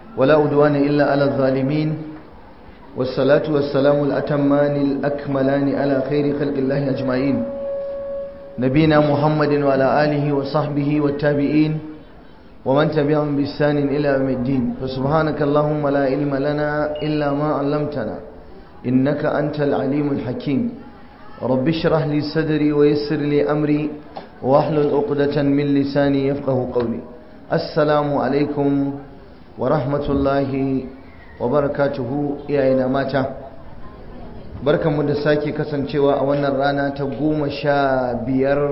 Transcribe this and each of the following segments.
ولا أدوان إلا على الظالمين والصلاة والسلام الأتمان الأكملان على خير خلق الله أجمعين نبينا محمد وعلى آله وصحبه والتابعين ومن تبعهم بإحسان إلى يوم الدين فسبحانك اللهم لا علم لنا إلا ما علمتنا إنك أنت العليم الحكيم رب اشرح لي صدري ويسر لي أمري واحلل عقدة من لساني يفقه قولي السلام عليكم ورحمة الله وبركاته يا ماتا barkanmu da sake kasancewa a wannan rana ta goma sha biyar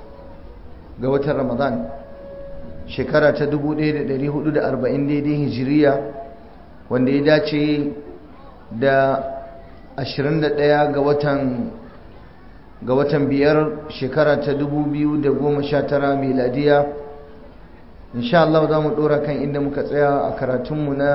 ga watan ramadan shekara ta 1440 daidai hijiriya wanda ya dace da 21 ga watan ga watan biyar shekara ta 2019 miladiya insha Allah za mu dora kan inda muka tsaya a karatunmu na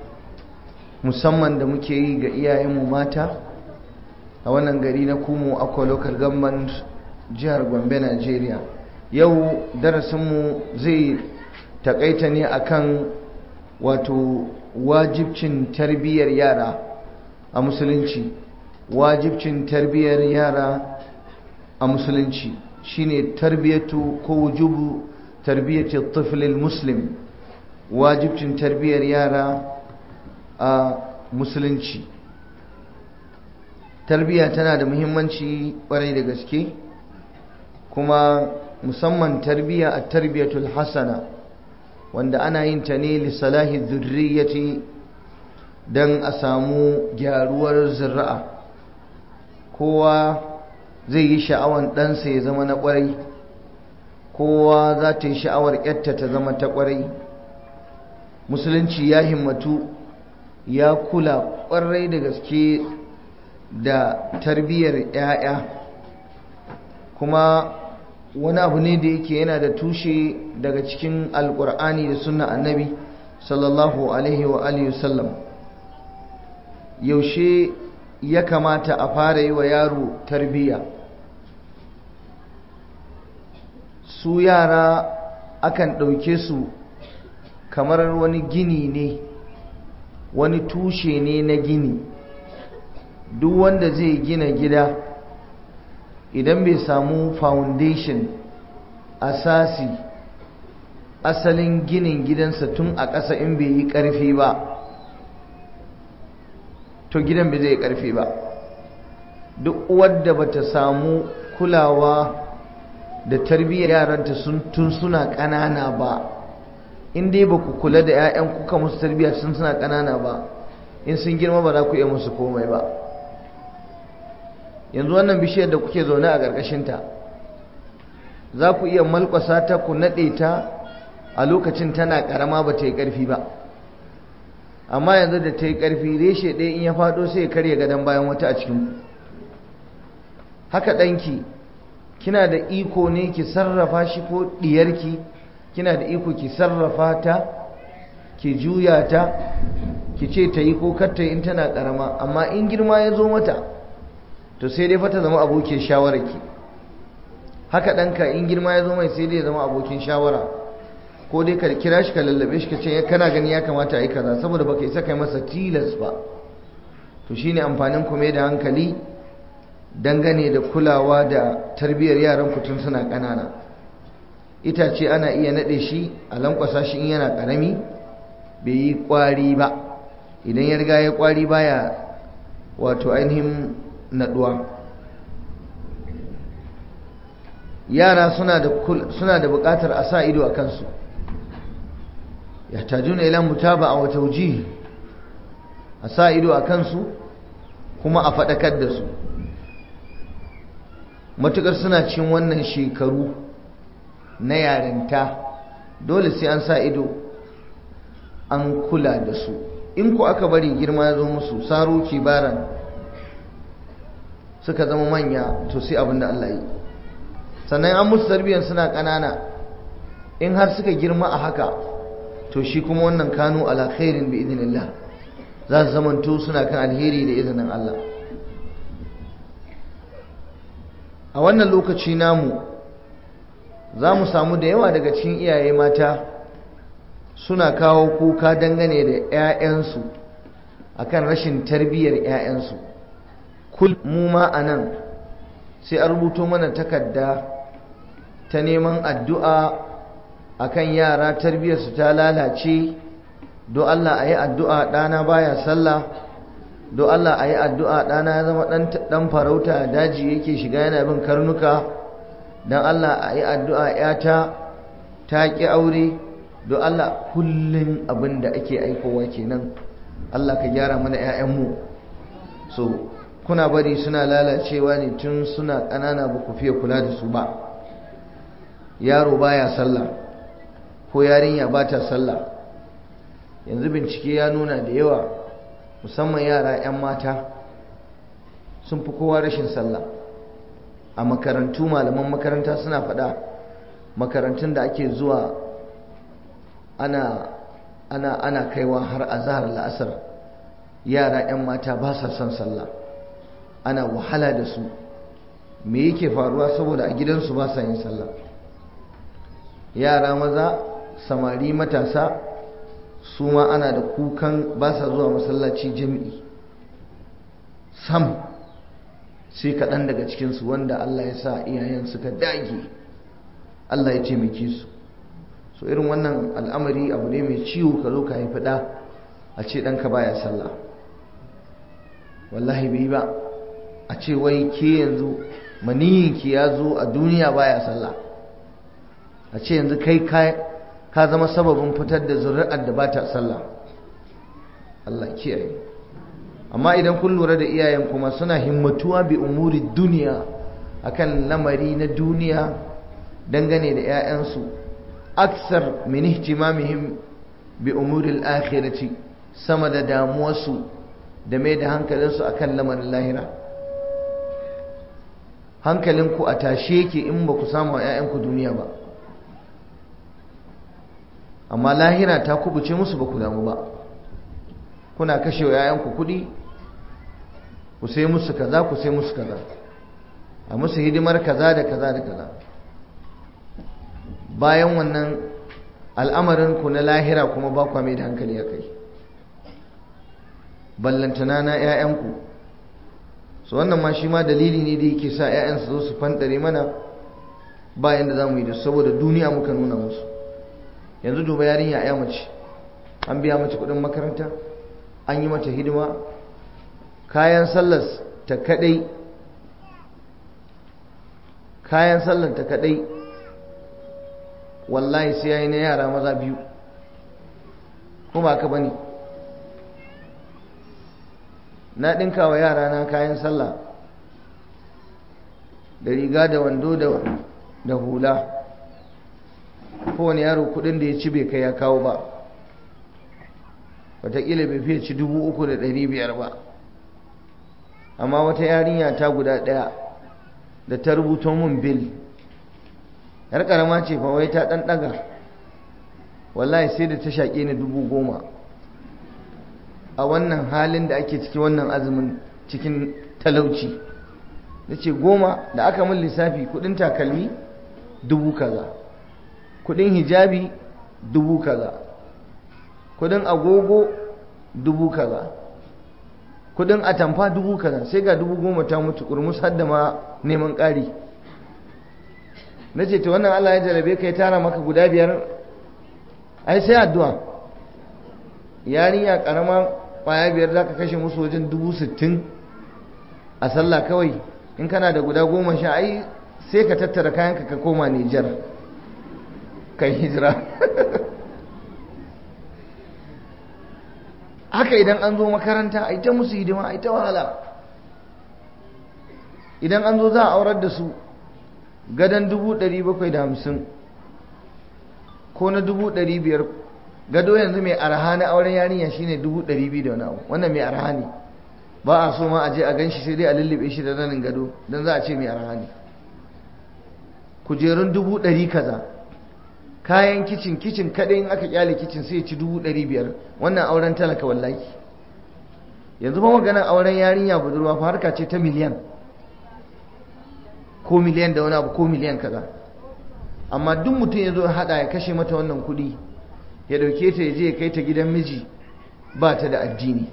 musamman da muke yi ga iyayenmu mata a wannan gari na kumo akwa local government jihar gombe nigeria yau darasinmu zai takaita ne akan wato wajibcin tarbiyyar yara a musulunci wajibcin tarbiyyar yara a musulunci shine tarbiyatu ko wujubu tarbiyyati tiflil muslim wajibcin tarbiyyar yara a musulunci tarbiyya tana da muhimmanci kwarai da gaske kuma musamman tarbiyya a tarbiyatul hasana wanda ana yin ta ne lissalahi zurriyati don a samu gyaruwar zira'a kowa zai yi sha'awan ɗansa ya zama na ƙwarai kowa za ta yi sha'awar ƙyatta ta zama ta ƙwarai musulunci ya himmatu ya kula ƙwarai da gaske da tarbiyyar 'ya'ya kuma wani abu ne da yake yana da tushe daga cikin alkur'ani da sunna annabi sallallahu alaihi wa alihi wasallam yaushe ya kamata a fara yi wa yaro tarbiyya su yara akan ɗauke su kamar wani gini ne wani tushe ne na gini duk wanda zai gina gida idan bai samu foundation asasi asalin ginin gidansa tun a ƙasa in bai yi ƙarfi ba to gidan bai zai ƙarfi ba duk wadda bata samu kulawa da tarbiyyar yaranta tun suna ƙanana ba in dai ba ku kula da 'ya'yan kuka musu tarbiyya sun suna ƙanana ba in sun girma ba za ku iya musu komai ba yanzu wannan bishiyar da kuke zaune a ƙarƙashinta za ku iya malkwasa ta ku naɗe ta a lokacin tana ƙarama ba ta yi ƙarfi ba amma yanzu da ta yi ƙarfi reshe ɗaya in ya faɗo sai ya karya gadon bayan wata a cikin haka ɗanki kina da iko ne ki sarrafa shi ko ɗiyarki kina da iko ki sarrafa ta ki juya ta ki ce ta yi ko kar ta yi in tana ƙarama amma in girma ya zo mata to sai dai fata zama abokin shawararki haka ɗanka in girma ya zo mai sai dai ya zama abokin shawara ko dai ka kira shi ka lallabe shi ka ce kana gani ya kamata a yi kaza saboda baka isa kai masa tilas ba to shine amfanin ku mai da hankali dangane da kulawa da tarbiyyar yaran ku tun suna ƙanana itace ana iya naɗe shi a lankwasa shi in yana ƙarami bai yi ƙwari ba idan ya riga ya ƙwari baya wato ainihin naduwa yara suna da suna da buƙatar a sa ido a kansu yahtajuna ila mutaba'a wa tawjih a sa ido a kansu kuma a faɗakar da su matukar suna cin wannan shekaru na yarinta dole sai an sa ido an kula da su in ku aka bari girma ya zo musu saro kibaran suka zama manya to sai abin da Allah yi sannan an musu tarbiyyar suna ƙanana in har suka girma a haka to shi kuma wannan kanu ala khairin bi idinillah za su zamanto suna kan alheri da izinin Allah a wannan lokaci namu za mu samu da yawa daga cikin iyaye mata suna kawo kuka dangane da 'ya'yansu akan rashin tarbiyyar 'ya'yansu kul mu ma a nan sai an rubuto mana takarda ta neman addu'a akan yara tarbiyyarsu ta lalace do Allah a yi addu'a ɗana baya sallah do Allah a yi addu'a ɗana ya zama ɗan farauta daji yake shiga yana bin karnuka don Allah a yi addu'a ‘yata ta ƙi aure do Allah kullum abin da ake aikowa kenan Allah ka gyara mana ‘ya'yanmu so kuna bari suna lalacewa ne tun suna ƙanana ba ku fiye kula da su ba yaro baya sallah ko yarinya ba ta sallah yanzu bincike ya nuna da yawa musamman yara 'yan mata sun fi kowa rashin sallah a makarantu malaman makaranta suna faɗa makarantun da ake zuwa ana ana ana kaiwa har azhar la'asar yara 'yan mata ba sa son sallah ana wahala da su me yake faruwa saboda a gidansu ba sa yin sallah yara maza samari matasa su ma ana da kukan ba sa zuwa masallaci jami'i sam sai kaɗan daga cikinsu wanda Allah ya sa iyayen suka dage Allah ya taimake su so irin wannan al'amari abu ne mai ciwo ka zo ka haifi ɗa a ce ɗanka baya sallah wallahi bai ba a ce wai ke yanzu maniyinki ya zo a duniya baya sallah a ce yanzu kai ka zama sababin fitar da zuri'ar da ba ta sallah Allah kiyaye amma idan kun lura da iyayen kuma suna himmatuwa bi umuri duniya akan lamari na duniya dangane da 'ya'yansu aksar min ihtimamihim bi umuri al-akhirati sama da damuwarsu da mai da hankalinsu akan lamarin lahira hankalinku a tashe yake in ba ku samu 'ya'yanku duniya ba amma lahira ta kubuce musu ba ku damu ba kuna kashe wa 'ya'yanku kuɗi ku sai musu kaza ku sai musu kaza a musu hidimar kaza da kaza da kaza bayan wannan al'amarinku na lahira kuma ba kwa mai da hankali a kai ballantana na 'ya'yanku su wannan ma shi ma dalili ne da yake sa 'ya'yan su zo su fantare mana bayan da za mu yi da saboda duniya muka nuna musu yanzu duba yarinya ya mace an biya mace kudin makaranta an yi mata hidima kayan sallar ta kadai kayan sallar ta kadai wallahi sai yayi na yara maza biyu ko ba ka bane na dinka wa yara na kayan sallah da riga da wando da hula kowane yaro kudin da ya ci bai kai ya kawo ba wataƙila bai fiye ci dubu uku da ɗari biyar ba amma wata yarinya ta guda ɗaya da ta rubuta mun bil yar ƙarama ce fa wai ta ɗan ɗaga wallahi sai da ta shaƙe ni dubu goma a wannan halin da ake ciki wannan azumin cikin talauci da ce goma da aka min lissafi kudin takalmi dubu kaza kudin hijabi dubu kaza kudin agogo dubu kaza kudin atamfa dubu kaza sai ga dubu goma ta mutu kurmus har da ma neman ƙari na ce ta wannan Allah ya jarabe ka ya tara maka guda biyar ai sai addu'a yarinya karama kwaya biyar za ka kashe musu wajen dubu sittin a sallah kawai in kana da guda goma sha ai sai ka tattara kayanka ka koma Nijar kai hijira haka idan an zo makaranta a ita musu hidima a ita wahala idan an zo za a aurar da su gadon dubu ɗari bakwai da hamsin ko na dubu ɗari biyar gado yanzu mai arha na auren yarinya shine dubu ɗari biyu da wani abu wannan mai arha ne ba a so ma a je a gan shi sai dai a lullube shi da zanin gado don za a ce mai arha ne kujerun dubu ɗari kaza kayan kicin kicin kaɗai in aka kyale kicin sai ci dubu ɗari biyar wannan auren talaka wallahi yanzu ba maganar auren yarinya budurwa fa harka ce ta miliyan ko miliyan da wani abu ko miliyan kaza amma duk mutum ya zo haɗa ya kashe mata wannan kuɗi ya ɗauke ta ya je ya kai ta gidan miji ba ta da addini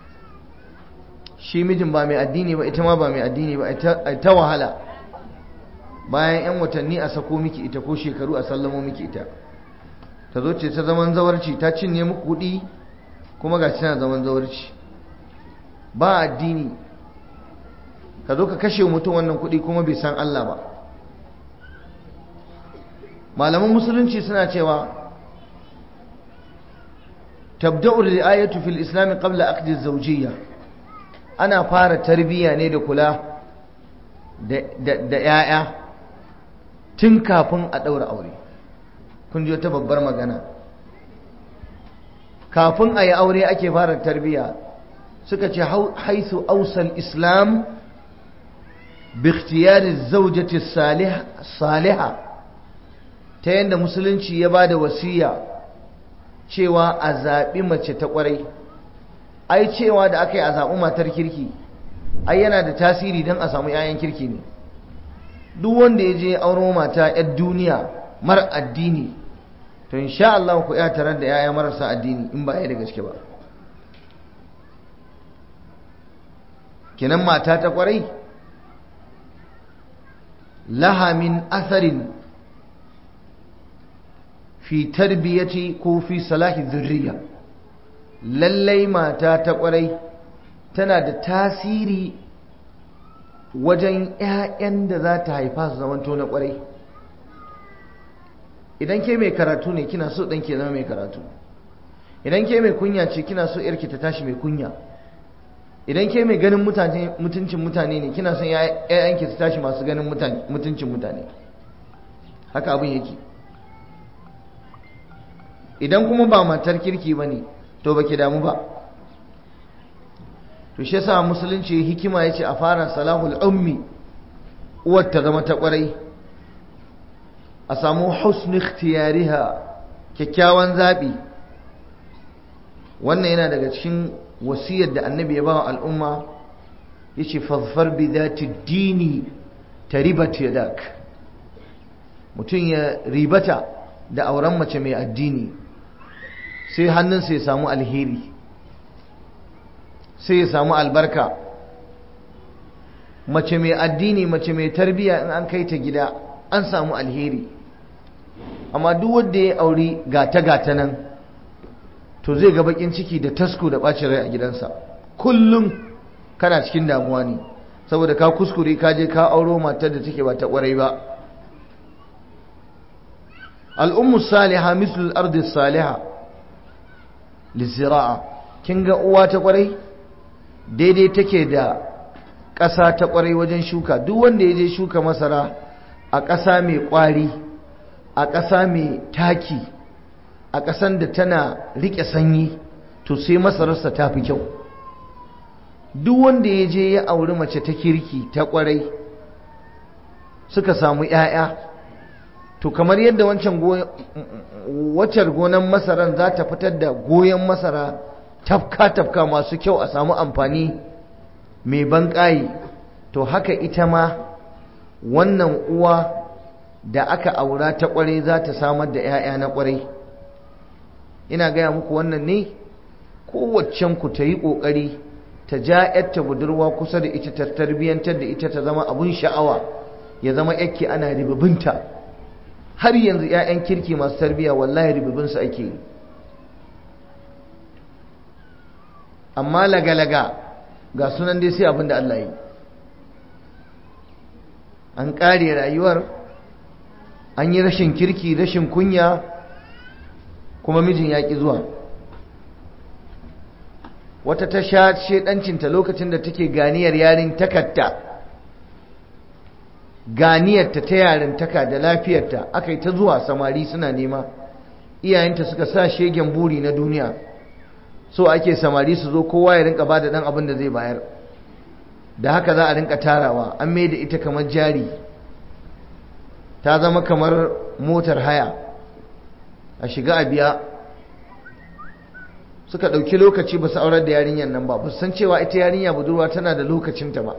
shi mijin ba mai addini ba ita ma ba mai addini ba a ta wahala bayan 'yan watanni a sako miki ita ko shekaru a sallamo miki ita ta zo ce ta zaman zawarci ta cinye muku kuɗi kuma ga tana zaman zawarci ba addini ka zo ka kashe mutum wannan kuɗi kuma bai san Allah ba malaman musulunci suna cewa tabda'u ri'ayatu fil islam qabla aqdi az-zawjiyya ana fara tarbiyya ne da kula da 'ya'ya tun kafin a ɗaura aure kun ji wata babbar magana kafin a yi aure ake fara tarbiyya suka ce haithu ausal islam bikhtiyari zaujati saliha ta yadda musulunci ya ba da wasiya cewa a zaɓi mace ta ƙwarai ai cewa da aka yi a zaɓi matar kirki ai yana da tasiri don a samu 'ya'yan kirki ne duk wanda ya je auro mata 'yar duniya mara addini to insha Allah ku ya tarar da 'ya'ya marasa addini in ba ya da gaske ba kinan mata ta kwarai laha min atharin fi tarbiyati ko fi salahi zurriya lallai mata ta kwarai tana da tasiri wajen 'ya'yan da za ta haifa su zamanto na kwarai idan ke mai karatu ne kina so ɗan ke zama mai karatu idan ke mai kunya ce kina so yarki ta tashi mai kunya idan ke mai ganin mutuncin mutane ne kina son ‘ya'yanki su tashi masu ganin mutuncin mutane haka abin yake idan kuma ba matar kirki ba ne to ba ki damu ba to shi yasa musulunci hikima ya ce a fara salahul ummi uwar ta zama ta kwarai a samu husni ikhtiyariha kyakkyawan zaɓi wannan yana daga cikin wasiyar da annabi ya ba wa al'umma ya ce fazfar bi zati dini ta ribata yadak mutum ya ribata da auren mace mai addini sai hannunsa ya samu alheri sai ya samu albarka mace mai addini mace mai tarbiya in an kai ta gida an samu alheri amma duk wanda ya auri gata-gata nan to zai ga bakin ciki da tasko da bacin rai a gidansa kullum kana cikin damuwa ne saboda ka kuskure ka je ka auro matar da take ba ta kwarai ba al'ummu saliha mislul ardi saliha lizira'a kin ga uwa ta kwarai daidai take da ƙasa ta kwarai wajen shuka duk wanda ya je shuka masara a ƙasa mai ƙwari a ƙasa mai taki a ƙasan da tana riƙe sanyi to sai masararsa ta fi kyau duk wanda ya je ya auri mace ta kirki ta ƙwarai suka samu ‘ya'ya to kamar yadda wancan waccar gonan masaran za ta fitar da goyon masara tafka-tafka masu kyau a samu amfani mai banƙayi to haka ita ma wannan uwa da aka aura ta ƙwarai za ta samar da ‘ya'ya na ƙwarai ina gaya muku wannan ne kowaccen ku ta yi ƙoƙari ta ja ‘yarta budurwa kusa da ita ta tarbiyyantar da ita ta zama abun sha'awa ya zama yake ana ribibinta har yanzu ‘ya'yan kirki masu tarbiyya wallahi ribibinsu ake yi amma laga-laga ga sunan dai sai abin da Allah yi an ƙare rayuwar an yi rashin kirki rashin kunya kuma mijin ya ƙi zuwa wata ta sha shedancinta lokacin da take ganiyar yarin takatta ganiyarta ta yarin taka da lafiyarta aka yi ta zuwa samari suna nema iyayenta suka sa shegen buri na duniya so ake samari su zo kowa ya rinka ba da ɗan abin da zai bayar da haka za a rinka tarawa an mai da ita kamar jari ta zama kamar motar haya a shiga a biya suka ɗauki lokaci ba su aurar da yarinyar nan ba ba san cewa ita yarinya budurwa tana da lokacinta ba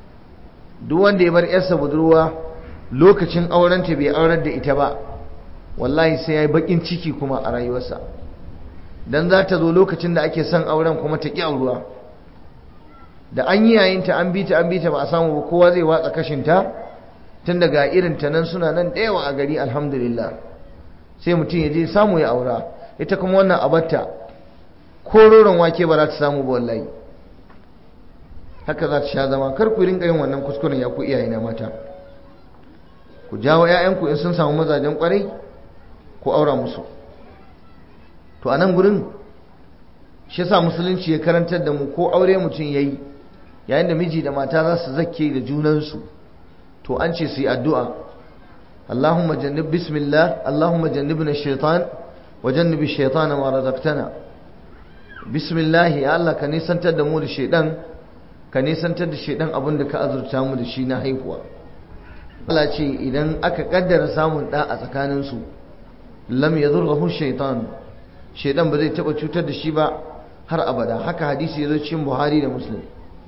duk wanda ya bar yarsa budurwa lokacin aurenta bai aurar da ita ba wallahi sai ya yi bakin ciki kuma a rayuwarsa don za ta zo lokacin da ake son auren kuma ta ƙi auruwa da an yi yayinta an bi ta an bi ta ba a samu ba kowa zai watsa kashinta tun daga irin ta nan suna nan da yawa a gari alhamdulillah sai mutum ya je samu ya aura ita kuma wannan abarta ko roron wake ba za ta samu ba wallahi haka za ta sha zama kar ku rinka yin wannan kuskuren ya ku iyaye na mata ku jawo 'ya'yanku in sun samu mazajen kwarai ku aura musu to a nan gurin shi yasa musulunci ya karantar da mu ko aure mutum yayi yayin da miji da mata za su zakke da junansu to an ce su yi addu'a Allahumma jannib bismillah Allahumma jannibna shaitan wa jannibi shaitana ma razaqtana bismillah ya Allah ka nisantar da mu da shaidan ka nisantar da shaidan abin da ka azurta mu da shi na haihuwa Allah ce idan aka kaddara samun da a tsakaninsu lam yadurruhu shaitan shaidan ba zai taba cutar da shi ba har abada haka hadisi ya zo cikin Buhari da Muslim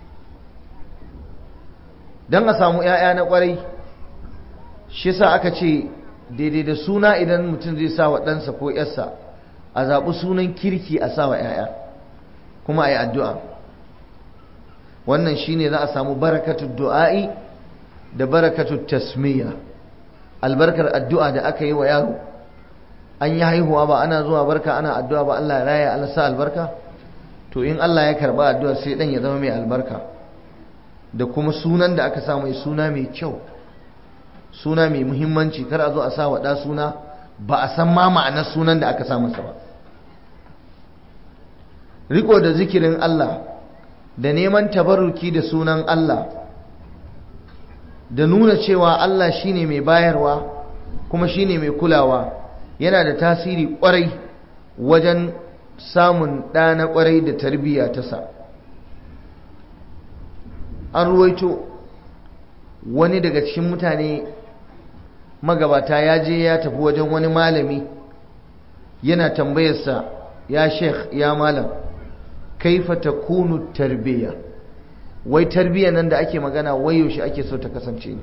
don a samu 'ya'ya na kwarai shi sa aka ce daidai da suna idan mutum zai sa wa ɗansa ko 'yarsa a zaɓi sunan kirki a sa wa 'ya'ya kuma a yi addu'a wannan shi ne za a samu barakatun du'a'i da barakatun tasmiya albarkar addu'a da aka yi wa yaro an yi haihuwa ba ana zuwa barka ana addu'a ba Allah ya raya Allah sa albarka to in Allah ya karba addu'a sai dan ya zama mai albarka da kuma sunan da aka sa mai suna mai kyau suna mai muhimmanci kar a zo a sa wa ɗa suna ba a san ma ma'anar sunan da aka sa masa ba riko da zikirin Allah da neman tabarruki da sunan Allah da nuna cewa Allah shine mai bayarwa kuma shine mai kulawa yana da tasiri kwarai wajen samun ɗa na kwarai da tarbiyya ta sa an ruwaito wani daga cikin mutane magabata ya je ya tafi wajen wani malami yana tambayarsa ya sheikh ya malam kaifa takunu tarbiyya wai tarbiyya nan da ake magana wai yaushe ake so ta kasance ne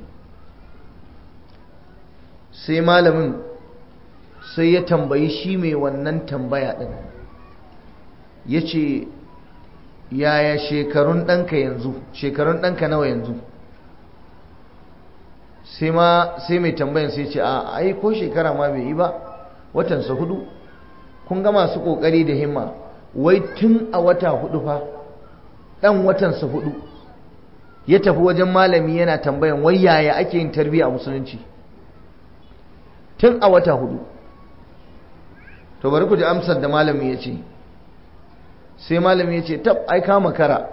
sai malamin sai ya tambayi shi mai wannan tambaya ɗin ya ce yaya shekarun ɗanka yanzu shekarun ɗanka nawa yanzu sai mai tambayan sai ce a ai ko shekara ma bai yi ba watansa hudu kun ga masu ƙoƙari da himma wai tun a wata hudu fa ɗan watansa hudu ya tafi wajen malami yana tambayan wai yaya ake yin tarbiyya a musulunci tun a wata hudu to bari ku ji amsar da malami ya ce sai malami ya ce tab ai kama kara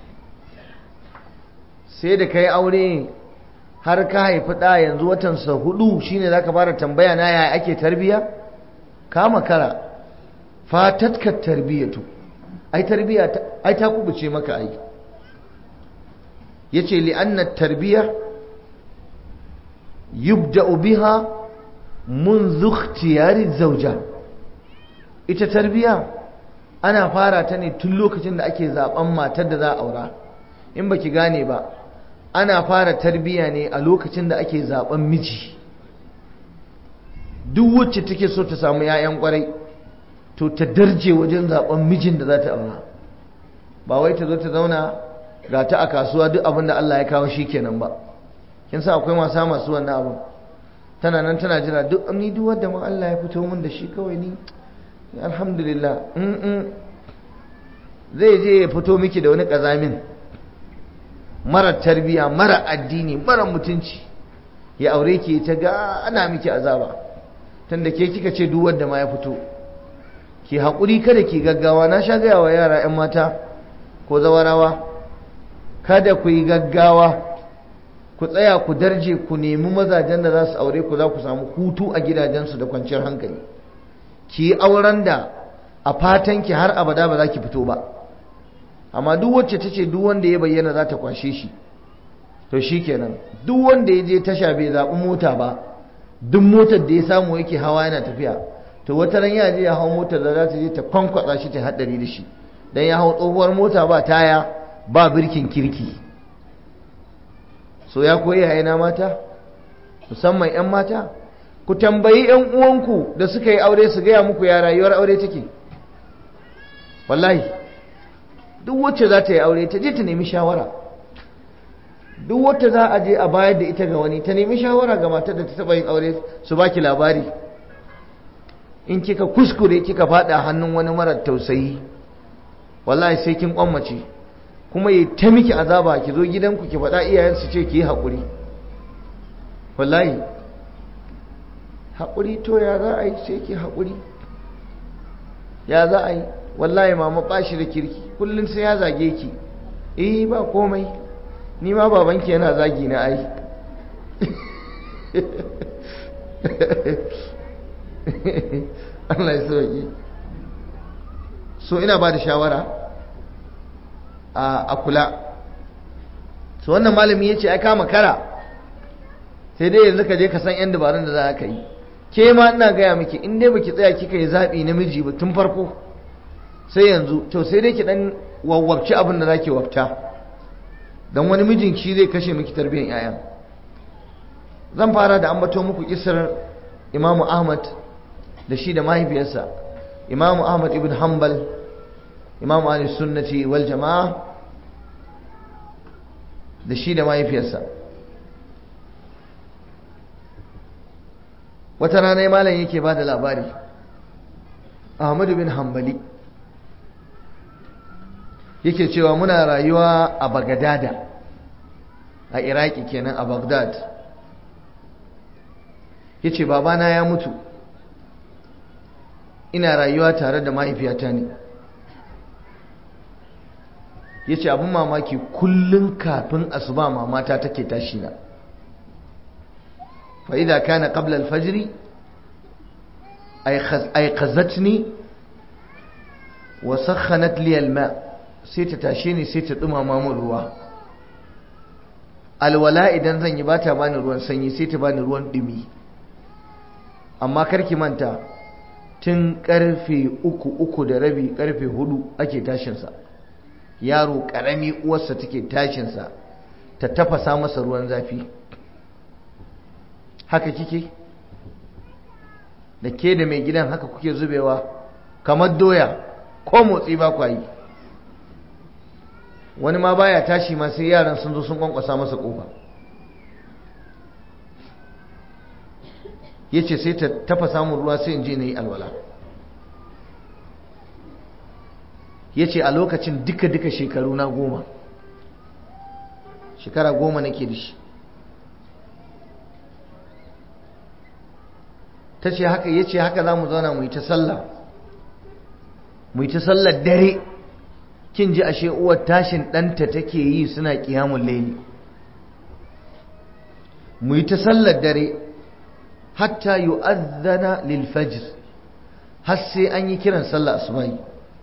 sai da ka yi aure har ka haifi ɗa yanzu watansa hudu shine za ka fara tambaya na yaya ake tarbiyya kama kara fatatkar tarbiyyatu ai tarbiyya ai ta kubuce maka ai yace li'anna tarbiyya yubda'u biha منذ اختيار الزوجة ita tarbiya ana fara ta ne tun lokacin da ake zaben matar da za a aura in baki gane ba ana fara tarbiya ne a lokacin da ake zaben miji duk wacce take so ta samu 'ya'yan kwarai to ta darje wajen zaben mijin da za ta aura ba wai ta zo ta zauna ga ta a kasuwa duk abin da Allah ya kawo shi kenan ba kin sa akwai masu masu wannan abin tana nan tana jira duk ni duk wanda ma Allah ya fito min da shi kawai ni alhamdulillah zai je ya fito miki da wani kazamin mara tarbiya mara addini mara mutunci ya aure ki ta ga ana miki azaba tunda ke kika ce duk wanda ma ya fito ki haƙuri kada ki gaggawa na sha gaya wa yara 'yan mata ko zawarawa kada ku yi gaggawa ku tsaya ku darje ku nemi mazajen da za su aure ku za ku samu hutu a gidajensu da kwanciyar hankali ki yi auren da a fatan ki har abada ba za ki fito ba amma duk wacce ta ce duk wanda ya bayyana za ta kwashe shi to shi kenan duk wanda ya je tasha bai zaɓi mota ba duk motar da ya samu yake hawa yana tafiya to wata ran ya je ya hau motar da za ta je ta kwankwatsa shi ta haɗari da shi dan ya hau tsohuwar mota ba taya ba birkin kirki so ya koyi yayana mata musamman 'yan mata ku tambayi ‘yan uwanku da suka yi aure su gaya muku ya rayuwar aure take wallahi duk wacce za ta yi aure ta je ta nemi shawara duk wacce za a je a bayar da ita ga wani ta nemi shawara ga matar da ta taba yin aure su baki labari in kika kuskure kika fada hannun wani marar tausayi wallahi sai kin kwammace kuma yi ta miki azaba ki zo gidanku ki faɗa iyayen su ce ki yi haƙuri wallahi haƙuri to ya za a yi sai ki haƙuri ya za a yi wallahi mama ba shi da kirki kullum sai ya zage ki eh ba komai ni ma babanki yana zagi na ai Allah ya sauki so ina ba da shawara a kula so wannan malami ya ce ai kama kara sai dai yanzu ka je ka san 'yan dabarun da za ka yi ke ma ina gaya miki in dai baki tsaya kika yi zaɓi namiji ba tun farko sai yanzu to sai dai ki dan wawwabci abin da zaki wafta dan wani mijin shi zai kashe miki tarbiyyar yayan zan fara da ambato muku kisar Imam Ahmad da shi da mahaifiyarsa Imam Ahmad ibn Hanbal Imam Ali Sunnati wal Jama'a da shi da mahaifiyarsa wata rana malam yake ba da labari Ahmad bin Hanbali yake cewa muna rayuwa a Bagadada a Iraki kenan a Baghdad yace babana ya mutu ina rayuwa tare da mahaifiyata ne yace abin mamaki kullun kafin asuba mamata take tashi na fa idza kana qabla al-fajr ayqazatni wa sakhanat li al-ma' sai ta tashe ni sai ta dumama min ruwa alwala idan zan yi ba ta bani ruwan sanyi sai ta bani ruwan dumi amma karki manta tun karfe uku uku da rabi karfe hudu ake tashinsa yaro karami uwarsa take tashinsa ta tafasa masa ruwan zafi haka kike da ke da mai gidan haka kuke zubewa kamar doya ko motsi ba kwa yi wani ma baya tashi ma sai yaran sun zo sun kwankwasa masa kofa ya ce sai ta tafa samun ruwa sai in je na yi alwala ya ce a lokacin duka-duka shekaru na goma shekara goma nake da shi ta ce haka ya ce haka za mu zauna mu yi ta sallah mu yi ta sallar dare kin ji ashe uwar tashin ɗanta take yi suna ƙiyamun laili mu yi ta sallar dare hatta yu'adhana lil fajr har sai an yi kiran sallah asubahi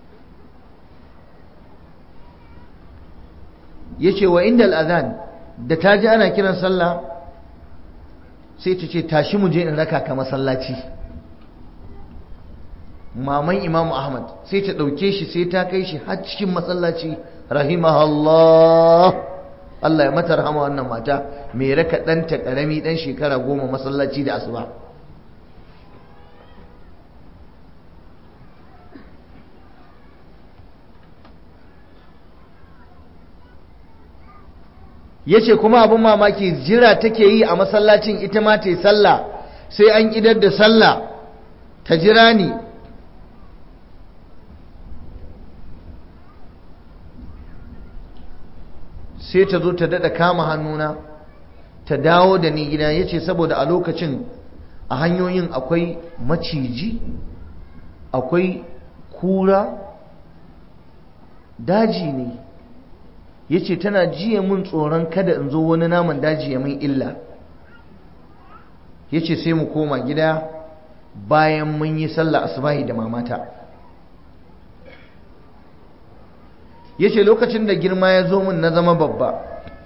yace wa inda al'adhan da ta ji ana kiran sallah sai ta ce tashi mu je in raka ka masallaci maman imamu ahmad sai ta ɗauke shi sai ta kai shi har cikin masallaci rahimahullah Allah ya mata rahama wannan mata mai raka ɗanta ƙarami ɗan shekara goma masallaci da asuba ya ce kuma abin mamaki jira take yi a masallacin ita ma ta yi sallah sai an idar da sallah ta jira ni sai ta zo ta daɗa kama hannuna ta dawo da ni gida ya ce saboda a lokacin a hanyoyin akwai maciji akwai kura daji ne ya ce tana jiya mun tsoron kada in zo wani naman daji ya min illa ya ce sai mu koma gida bayan mun yi sallah asubahi da mamata ya ce lokacin da girma ya zo min na zama babba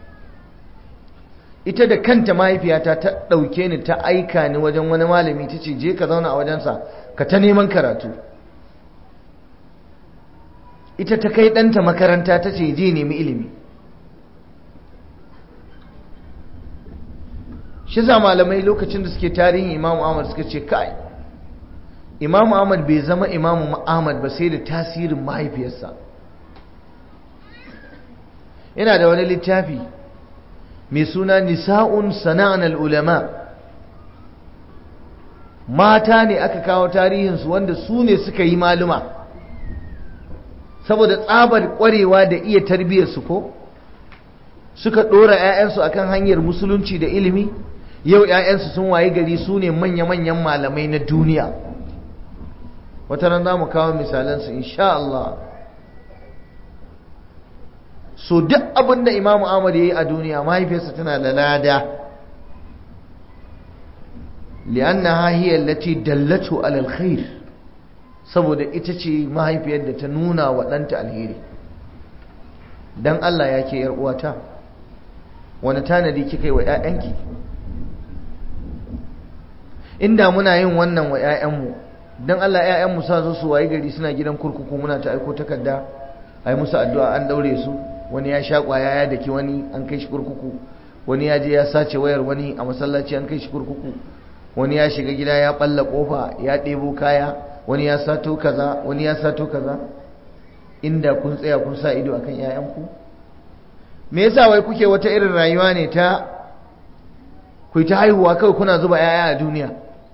ita da kanta mahaifiyata ta ɗauke ni ta aika ni wajen wani malami ta ce je ka zauna a wajensa ka ta neman karatu ita ta kai ɗanta makaranta ta ce je nemi ilimi shi za malamai lokacin da suke tarihin imamu ahmad suka ce kai imamu ahmad bai zama imamu ahmad ba sai da tasirin mahaifiyarsa yana da wani littafi mai suna nisa'un sana'an ulama mata ne aka kawo tarihinsu wanda su ne suka yi maluma saboda tsabar kwarewa da iya tarbiyyarsu ko suka ɗora 'ya'yansu akan hanyar musulunci da ilimi yau 'ya'yansu sun waye gari su ne manya-manyan malamai na duniya wata ran za mu kawo misalansu insha Allah so duk abin da imamu Ahmad ya yi a duniya mahaifiyarsa tana da lada li'annaha hiya allati dallatu ala alkhair saboda ita ce mahaifiyar da ta nuna wa ɗanta alheri dan Allah ya ke uwata wani tanadi kika yi wa 'ya'yanki inda muna yin wannan wa 'ya'yanmu don Allah 'ya'yanmu sa zo su wayi gari suna gidan kurkuku muna ta aiko takarda a yi musu addu'a an daure su wani ya sha kwaya ya daki wani an kai shi kurkuku wani ya je ya sace wayar wani a masallaci an kai shi kurkuku wani ya shiga gida ya balla kofa ya ɗebo kaya wani ya sato kaza wani ya sato kaza inda kun tsaya kun sa ido akan 'ya'yanku me yasa wai kuke wata irin rayuwa ne ta ku ta haihuwa kawai kuna zuba 'ya'ya a duniya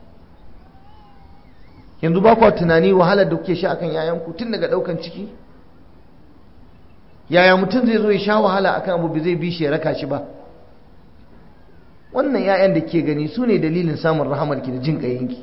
yanzu ba kwa tunani wahalar da kuke sha akan 'ya'yanku tun daga ɗaukan ciki yaya mutum zai zo ya sha wahala akan abu zai bi shi ya raka shi ba wannan 'ya'yan da ke gani su ne dalilin samun rahamarki da jin ƙayinki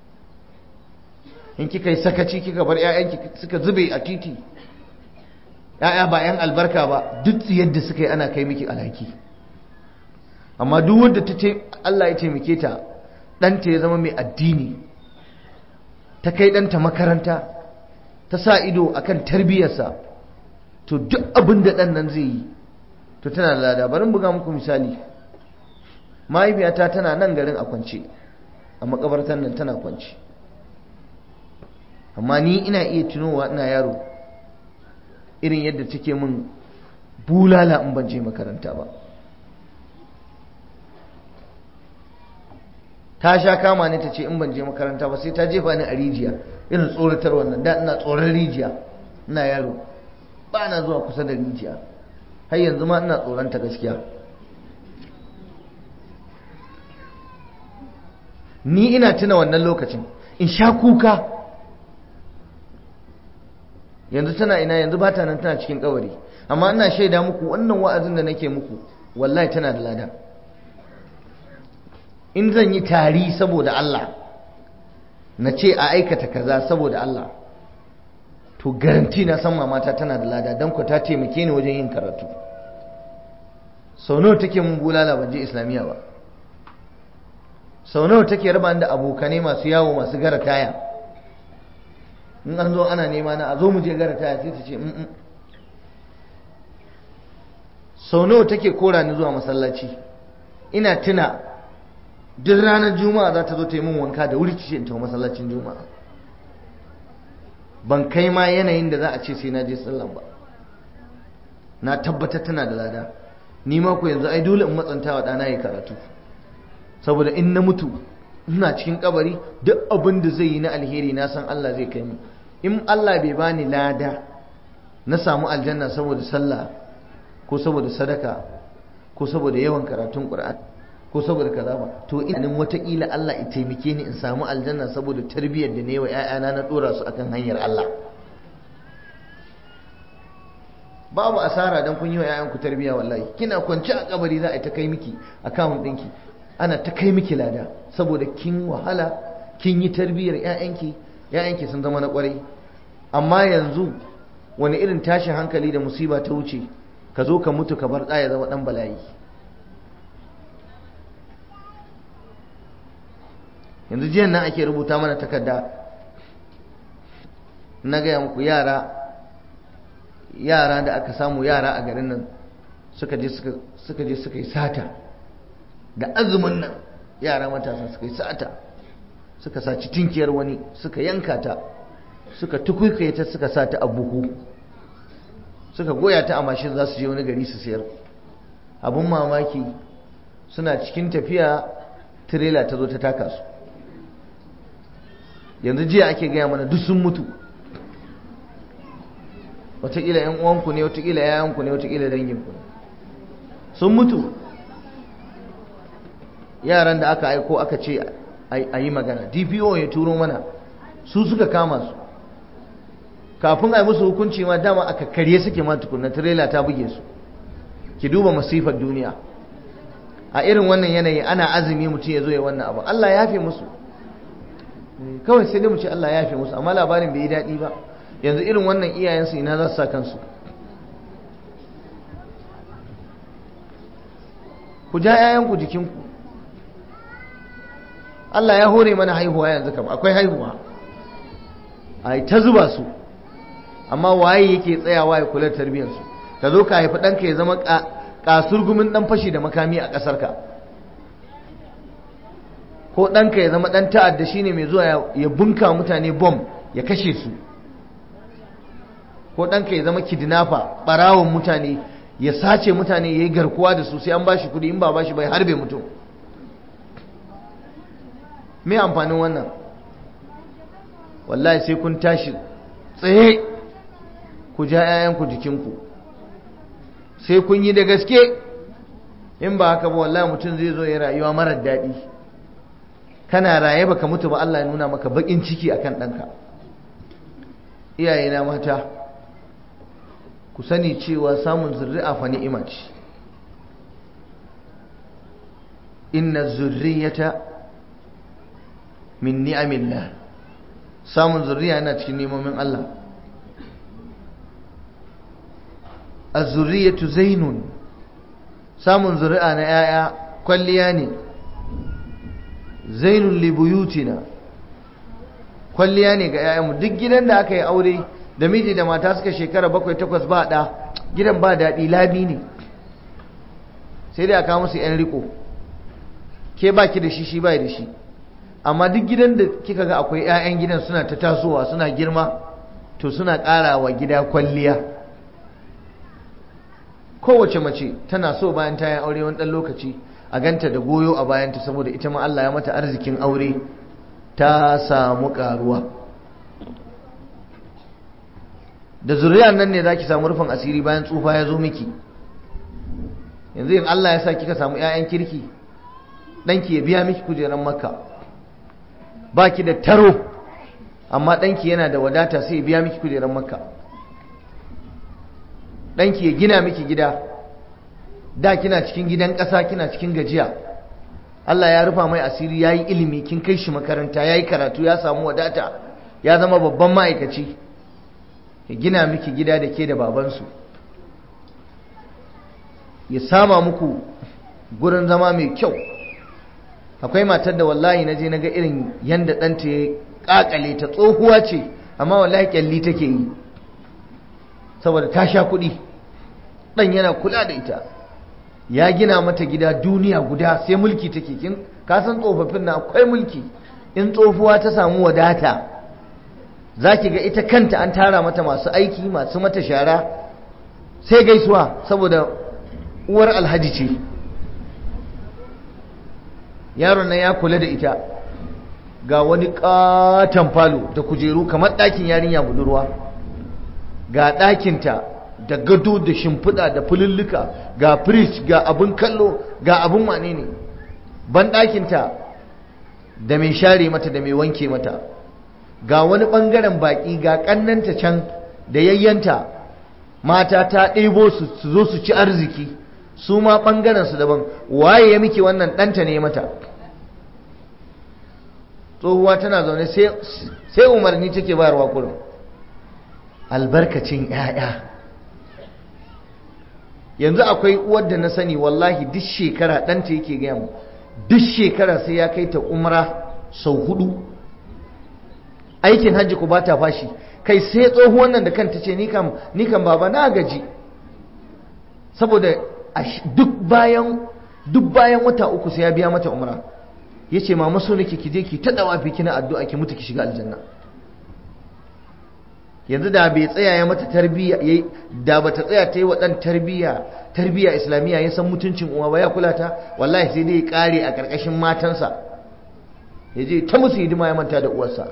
in kika yi sakaci kika bar 'ya'yanki suka zube a titi 'ya'ya ba 'yan albarka ba duk yadda suka yi ana kai miki alhaki amma duk wanda ta ce Allah ya taimake ta ɗanta ya zama mai addini ta kai ɗanta makaranta ta sa ido akan tarbiyyarsa to duk abin da ɗan nan zai yi to tana da lada bari buga muku misali mahaifiyata tana nan garin a kwance a makabartar nan tana kwance amma ni ina iya tunowa ina yaro irin yadda take min bulala in ban je makaranta ba ta sha kama ne ta ce in ban je makaranta ba sai ta jefa ni a rijiya irin tsoratar wannan da ina tsoron rijiya ina yaro ba na zuwa kusa da rijiya har yanzu ma ina tsoronta gaskiya ni ina tuna wannan lokacin in sha kuka yanzu tana ina yanzu ba ta nan tana cikin kabari amma ina shaida muku wannan wa'azin da nake muku wallahi tana da lada in zan yi tari saboda Allah na ce a aikata kaza saboda Allah to garanti na san mamata tana da lada don ku ta taimake ni wajen yin karatu sau nawa take mun bulala ban je islamiyya ba sau nawa take raba da abokanai masu yawo masu gara taya in an zo ana nema na a zo mu je gara taya sai ta ce mm sau nawa take kora ni zuwa masallaci ina tuna duk ranar juma'a za ta zo ta yi min wanka da wuri ce in tafi masallacin juma'a ban kai ma yanayin da za a ce sai na je sallan ba na tabbatar tana da lada ni ma ku yanzu ai dole in matsanta wa ɗana ya karatu saboda in na mutu ina cikin kabari duk abin da zai yi na alheri na san Allah zai kai mu in Allah bai bani lada na samu aljanna saboda sallah ko saboda sadaka ko saboda yawan karatun Qur'an ko saboda kaza ba to ina watakila Allah ya taimake ni in samu aljanna saboda tarbiyyar da ne wa ƴaƴana na dora su akan hanyar Allah babu asara dan kun yi wa ƴaƴanku tarbiyya wallahi kina kwance a kabari za a ta kai miki account ɗinki ana ta kai miki lada saboda kin wahala kin yi tarbiyyar ƴaƴanki ƴaƴanki sun zama na ƙwarai amma yanzu wani irin tashin hankali da musiba ta wuce ka zo ka mutu ka bar ɗaya zama ɗan bala'i yanzu jiyan nan ake rubuta mana takarda na gaya muku yara yara da aka samu yara a garin nan suka je suka je suka yi sata da azumin nan yara matasa suka yi sata suka saci tinkiyar wani suka yanka ta suka tukuikaye ta suka sa ta a buhu suka goya ta a mashin za su je wani gari su sayar abun mamaki suna cikin tafiya tirela ta zo ta taka su yanzu jiya ake gaya mana duk sun mutu wataƙila ‘yan uwanku ne wataƙila ‘ya'yanku ne wataƙila danginku ne sun mutu yaran da aka aiko aka ce a yi magana dpo ya turo mana su suka kama su kafin a yi musu hukunci ma dama aka karye suke ma tukunna tirela ta buge su ki duba masifar duniya a irin wannan yanayi ana azumi mutum ya zo ya wannan abu Allah ya yafe musu kawai sai dai mu ce Allah ya yafe musu amma labarin bai yi daɗi ba yanzu irin wannan iyayensu ina za su sa kansu ku ja 'ya'yanku jikinku Allah ya hore mana haihuwa yanzu kam akwai haihuwa a ta zuba su amma waye yake tsayawa ya kula tarbiyyarsu ka zo ka haifi ɗanka ya zama kasurgumin ɗan fashi da makami a ƙasarka ko ɗanka ya zama ɗan ta'adda shine mai zuwa ya bunka mutane bom ya kashe su ko ɗanka ya zama kidnapper ɓarawon mutane ya sace mutane ya yi garkuwa da su sai an ba shi kuɗi in ba ba shi bai harbe mutum me amfanin wannan wallahi sai kun tashi tsaye ku ja 'ya'yanku jikinku sai kun yi da gaske in ba haka ba wallahi mutum zai zo ya rayuwa marar daɗi kana raye baka mutu ba Allah ya nuna maka bakin ciki akan ɗanka iyayena mata ku sani cewa samun zurri'a fa ni'ima ce inna zurriyata min ni'amillah samun zurriya yana cikin nemomin Allah az-zurriyatu zainun samun zuri'a na yaya kwalliya ne zainun li buyutina kwalliya ne ga yayanmu duk gidan da aka yi aure da miji da mata suka shekara bakwai takwas ba da gidan ba daɗi labi ne sai dai aka musu yan riko ke baki da shi shi bai da shi amma duk gidan da kika ga akwai 'ya'yan gidan suna ta tasowa suna girma to suna ƙara wa gida kwalliya kowace mace tana so bayan ta yi aure wani ɗan lokaci a ganta da goyo a bayanta saboda ita ma Allah ya mata arzikin aure ta samu ƙaruwa da zuriyar nan ne za ki samu rufin asiri bayan tsufa ya zo miki yanzu in Allah ya sa kika samu 'ya'yan kirki ɗanki ya biya miki kujeran makka ba ki da taro amma ɗanki yana da wadata sai ya biya miki kujeran makka ɗanki ya gina miki gida da kina cikin gidan ƙasa kina cikin gajiya Allah ya rufa mai asiri ya yi ilimi kin kai shi makaranta ya yi karatu ya samu wadata ya zama babban ma'aikaci ya gina miki gida da ke da babansu ya sama muku gurin zama mai kyau akwai matar da wallahi na je na ga irin yadda ɗanta ya ƙaƙale ta tsohuwa ce amma wallahi ƙyalli take yi saboda ta sha kuɗi ɗan yana kula da ita ya gina mata gida duniya guda sai mulki take kin kasan tsofaffin na akwai mulki in tsofuwa ta samu wadata za ki ga ita kanta an tara mata masu aiki masu mata shara sai gaisuwa saboda uwar alhaji ce yaron nan ya kula da ita ga wani katon falo da kujeru kamar ɗakin yarinya budurwa ga ɗakinta da gado da shimfiɗa da fululluka ga firish ga abin kallo ga abin wane ne ban ɗakinta da mai share mata da mai wanke mata ga wani ɓangaren baƙi ga ƙannanta can da yayyanta mata ta ɗebo su su zo su ci arziki su ma ɓangarensu daban waye ya miki wannan ɗanta ne mata tsohuwa tana zaune sai umarni take bayarwa kurum albarkacin 'ya'ya yanzu akwai uwar da na sani wallahi duk shekara ɗanta yake gaya mu duk shekara sai ya kai ta umra sau hudu aikin hajji ku ba ta fashi kai sai tsohuwan nan da kanta ce ni kam baba na gaji saboda duk bayan duk bayan wata uku sai ya biya mata umra ya ce mama so nake ki je ki ta dawafi kina addu'a ki mutu ki shiga aljanna yanzu da bai tsaya ya mata tarbiyya da bata tsaya ta yi wa ɗan tarbiyya tarbiyya islamiyya ya san mutuncin uwa ba ya kula ta wallahi sai dai ya kare a ƙarƙashin matansa ya je ta musu hidima ya manta da uwarsa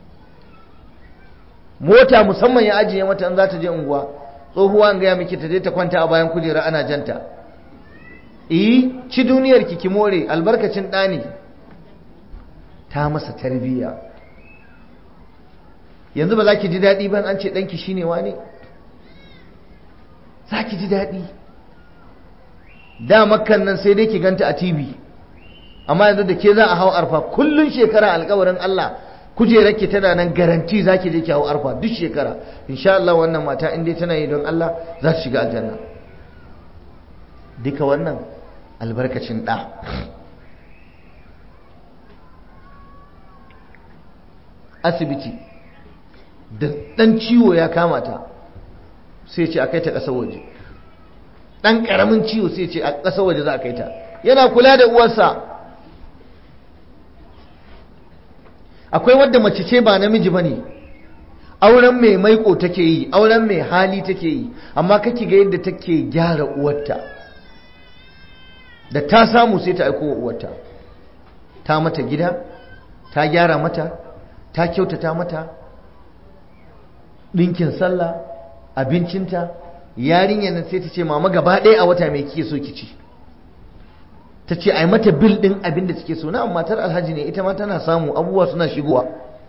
mota musamman ya ajiye mata in za ta je unguwa tsohuwa an gaya miki ta je ta kwanta a bayan kujera ana janta eh ci duniyar ki ki more albarkacin ɗani ta masa tarbiyya yanzu ba za ki ji daɗi ban an ce ɗanki shine wane za ki ji daɗi da makkan nan sai dai ki ganta a tv amma yanzu da ke za a hau arfa kullun shekara alkawarin Allah kujerar ki tana nan garanti za ki je ki hau arfa duk shekara insha Allah wannan mata in dai tana yi don Allah za ta shiga aljanna duka wannan albarkacin ɗa asibiti da ɗan ciwo ya kama ta sai ce a kai ta ƙasar waje ɗan ƙaramin ciwo sai ce a ƙasar waje za a kai ta yana kula da uwarsa akwai wadda mace ce ba namiji ba ne auren mai maiko take yi auren mai hali take yi amma kake ga yadda take gyara uwarta da ta samu sai ta aiko wa uwarta ta mata gida ta gyara mata ta kyautata mata ɗinkin sallah abincinta yarinyar nan sai ta ce mama gaba ɗaya a wata mai kike so ki ci ta ce a yi mata bil ɗin abin da take so na matar alhaji ne ita ma tana samu abubuwa suna shigowa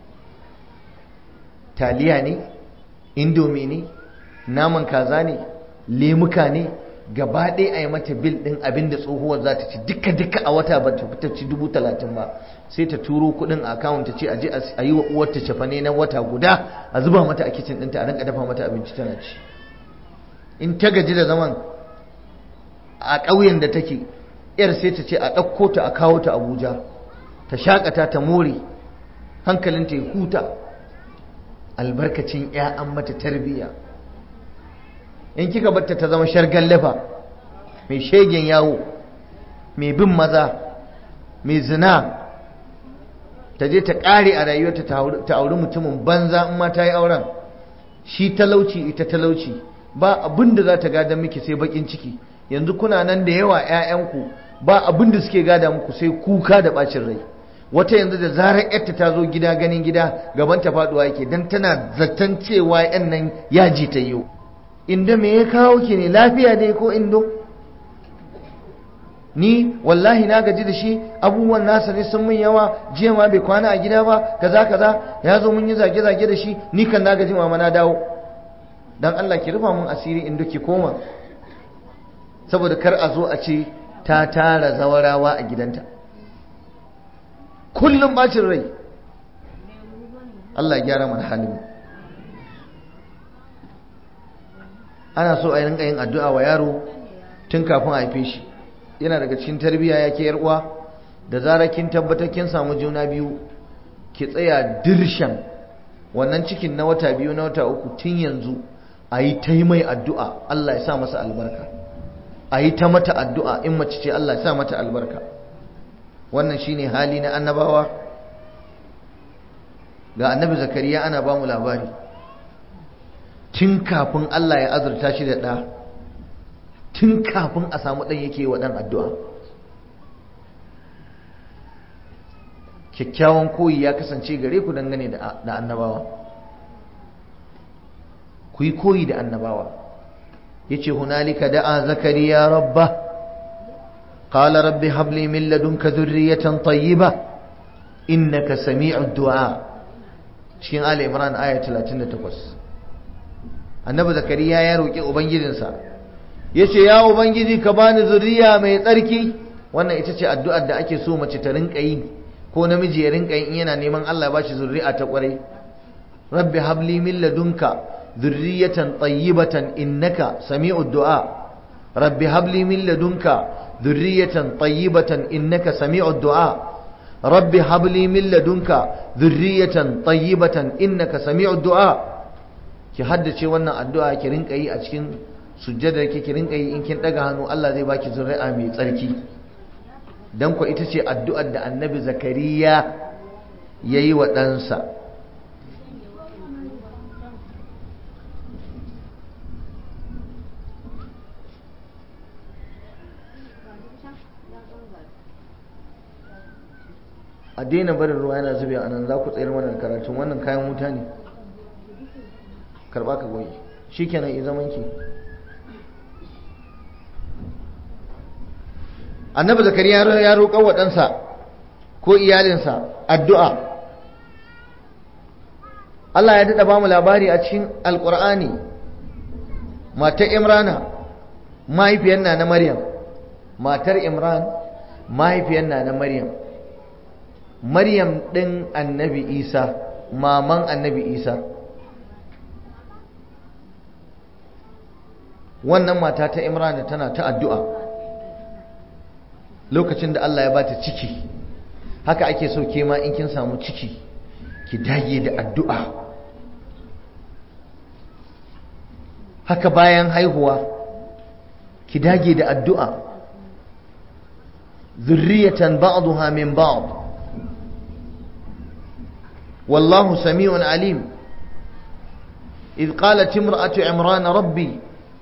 taliya ne indomi ne naman kaza ne lemuka ne gaba ɗaya a yi mata bil ɗin abin da tsohuwar za ta ci duka duka a wata ba ta fita ci dubu talatin ba sai ta turo kuɗin a akawun ta ce a je a yi wa uwarta cefane na wata guda a zuba mata a kicin ɗinta a rinka dafa mata abinci tana ci in ta gaji da zaman a ƙauyen da take yar sai ta ce a ɗauko ta a kawo ta abuja ta shakata ta more hankalinta ya huta albarkacin an mata tarbiyya in kika batta ta zama shargan lafa mai shegen yawo mai bin maza mai zina ta je ta ƙare a rayuwarta ta auri mutumin banza in ma ta yi auren shi talauci ita talauci ba abin da za ta gada miki sai bakin ciki yanzu kuna nan da yawa 'ya'yanku ba abin da suke gada muku sai kuka da bacin rai wata yanzu da zarar yarta ta zo gida ganin gida gaban ta faduwa yake dan tana zaton cewa yan nan yaji ta yi inda me ya kawo ki ne lafiya dai ko indo ni wallahi na gaji da shi abubuwan nasa ne sun mun yawa jiya ma bai kwana a gida ba kaza kaza ya zo mun yi zage zage da shi ni kan na gaji mama na dawo dan Allah ki rufa mun asiri indo ki koma saboda kar a zo a ce ta tara zawarawa a gidanta kullum bacin rai Allah ya gyara mana halin ana so a yi rinka yin addu'a wa yaro tun kafin a haife shi yana daga cikin tarbiyya ya ke uwa da zarar kin tabbatar kin samu juna biyu ki tsaya dirshan wannan cikin na wata biyu na wata uku tun yanzu a yi ta yi mai addu'a Allah ya sa masa albarka a yi ta mata addu'a in mace ce Allah ya sa mata albarka wannan shine hali na annabawa ga annabi zakariya ana ba mu labari tun kafin Allah ya azurta shi da ɗa tun kafin a samu ɗan yake wa ɗan addu'a kyakkyawan koyi ya kasance gare ku dangane da annabawa ku yi koyi da annabawa yace hunalika da'a zakariya rabba qala rabbi hab li min ladunka dhurriyatan tayyiba innaka sami'ud du'a cikin ali imran aya 38 annabi zakariya ya roki ubangijinsa yace ya ubangiji ka bani zuriya mai tsarki wannan ita ce addu'ar da ake so mace ta rinka yi ko namiji ya rinka yi in yana neman Allah ya bashi zuri'a ta kwarai rabbi hab li min ladunka ذرية طيبة إنك سميع الدعاء رب هب لي من لدنك ذرية طيبة إنك سميع الدعاء رب هب لي من لدنك ذرية طيبة إنك سميع الدعاء ki haddace wannan addu'a ki rinka yi a cikin sujjadar ki ki rinka yi in kin daga hannu Allah zai baki zuri'a mai tsarki dan ko ita ce addu'ar da Annabi Zakariya yayi wa ɗansa a daina barin ruwa yana zube a nan za ku tsayar mana da karatun wannan kayan wuta ne karba ka goyi shi kenan i zaman ki annabi zakariya ya roƙa wa ɗansa ko iyalinsa addu'a Allah ya daɗa ba mu labari a cikin alƙur'ani matar imrana mahaifiyar na na maryam matar imran mahaifiyar na na maryam maryam ɗin annabi isa maman annabi isa wannan mata ta imrana tana ta addu'a lokacin da Allah ya bata ciki haka ake so ke ma in kin samu ciki ki dage da addu'a haka bayan haihuwa ki dage da addu'a zurriyatan ba'daha min ba'd wallahu sami'un alim إذ قالت امرأة عمران ربي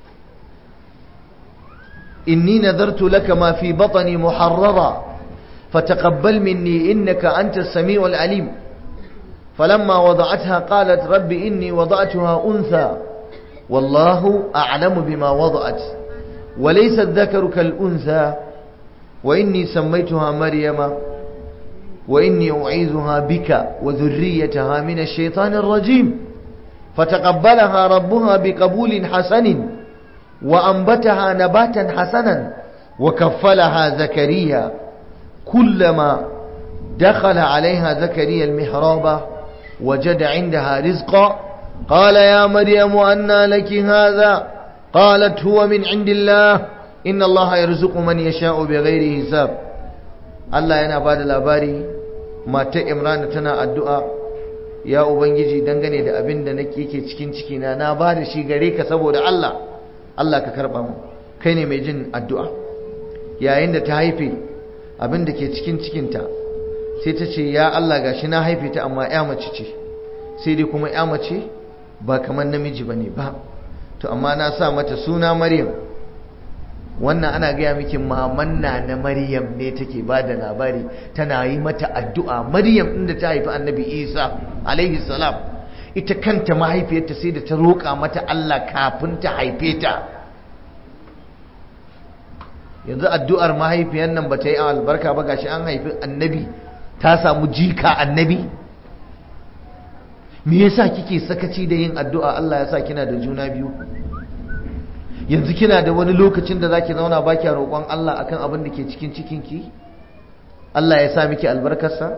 إني نذرت لك ما في بطني محررا فتقبل مني إنك أنت السميع العليم فلما وضعتها قالت رب إني وضعتها أنثى والله أعلم بما وضعت وليس الذكر كالأنثى وإني سميتها مريم وإني أعيذها بك وذريتها من الشيطان الرجيم فتقبلها ربها بقبول حسن وأنبتها نباتا حسنا وكفلها زكريا كلما دخل عليها زكريا المحراب وجد عندها رزقا قال يا مريم أنى لك هذا قالت هو من عند الله إن الله يرزق من يشاء بغير حساب الله yana bada labari matar Imran tana addu'a ya ubangiji dangane da abin da nake yake cikin cikina na bada shi gare ka saboda Allah Allah ka karba mu kai ne mai jin addu'a yayin da ta haife abin da ke cikin cikinta sai ta ce ya Allah gashi na haife ta amma ya mace ce sai dai kuma ya mace ba kamar namiji bane ba to amma na sa mata suna Maryam wannan ana gaya miki maman na na Maryam ne take ba da labari tana yi mata addu'a Maryam inda ta haifi Annabi Isa alaihi salam ita kanta mahaifiyarta sai da ta roƙa mata Allah kafin ta haife ta yanzu addu'ar mahaifiyar nan ba ta yi albarka ba gashi an haifi annabi ta samu jika annabi me yasa kike sakaci da yin addu'a Allah ya sa kina da juna biyu yanzu kina da wani lokacin da zaki zauna baki roƙon Allah akan abin da ke cikin cikinki Allah ya sa miki albarkarsa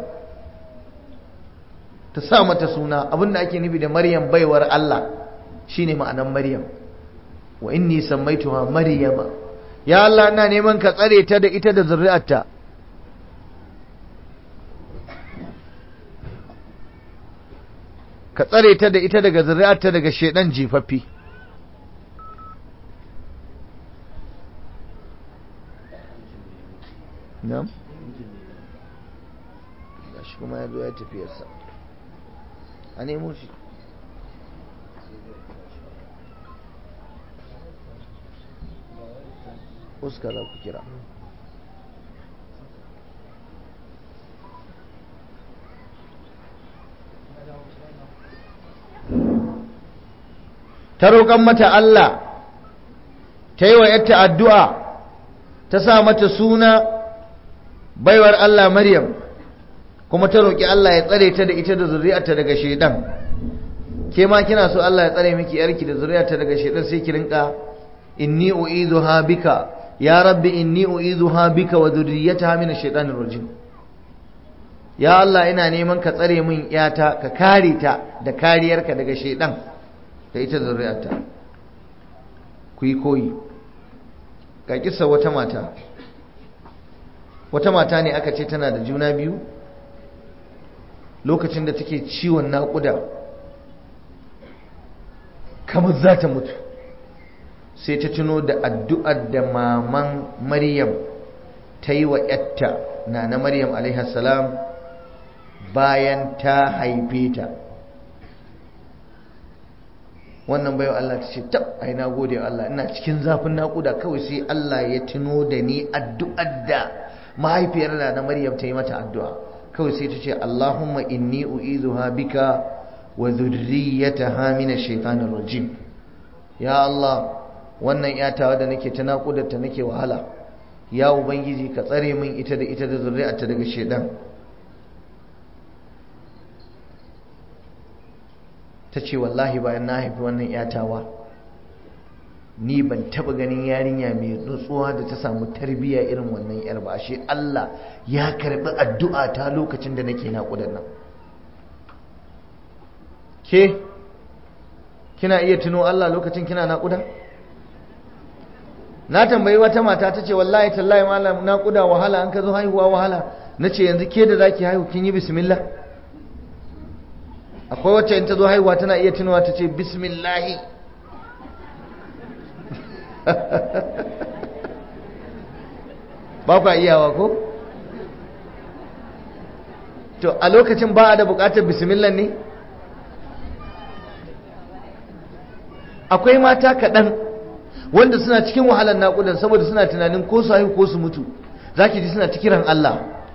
ta sa mata suna abinda ake nufi da maryam baiwar Allah shine ma'anan maryam wa inni sammaituha maryama ya Allah ina neman ka tsare ta da ita da zuri'arta ka tsare ta da ita daga zuri'arta daga shedan jifaffi na'am gashi kuma ya zo ya tafiyarsa a nemo shi uska za ku kira ta roƙon mata Allah ta yi wa ‘yarta addu'a ta sa mata suna baiwar Allah Maryam kuma ta roƙi Allah ya tsare ta da ita da zuri'arta daga shaidan ke ma kina so Allah ya tsare miki yarki da zuri'arta daga shaidan sai ki rinka inni u'izuha bika ya rabbi inni u'izuha bika wa dhurriyyataha min ash-shaytanir rajim ya Allah ina neman ka tsare min yata ka kare ta da kariyarka daga shaidan da ita zuri'arta ku yi koyi ga kissa wata mata wata mata ne aka ce tana da juna biyu lokacin da take ciwon naƙuda kamar za ta mutu sai ta tuno da addu'ar da maman maryam ta yi wa ‘yatta na na maryam salam bayan ta haife ta wannan bayan Allah ta ce tab ai na gode wa Allah ina cikin zafin naƙuda kawai sai Allah ya tuno da ni addu'ar da mahaifiyar na na maryam ta yi mata addu'a kawai sai ta ce Allahumma inni u'izuha bika wa dhurriyyataha min ash-shaytanir rajim ya Allah wannan yatawa da nake ta naƙudarta nake wahala ya ubangiji ka tsare min ita da ita da zuri'arta daga shedan ta ce wallahi bayan na haifi wannan yatawa ni ban taba ganin yarinya mai nutsuwa da ta samu tarbiyya irin wannan yar ba shi Allah ya karbi addu'a ta lokacin da nake naƙudar nan ke kina iya tuno Allah lokacin kina naƙuda na tambayi wata mata ta ce wallahi tallahi malam naƙuda wahala an ka zo haihuwa wahala na ce yanzu ke da zaki haihu kin yi bismillah akwai wacce in ta zo haihuwa tana iya tunawa ta ce bismillahi ba kwa iyawa ko? to a lokacin ba a da bukatar bismillah ne? akwai mata kaɗan wanda suna cikin wahalar naƙudan saboda suna tunanin ko su haihu ko su mutu za ki ji suna ta kiran Allah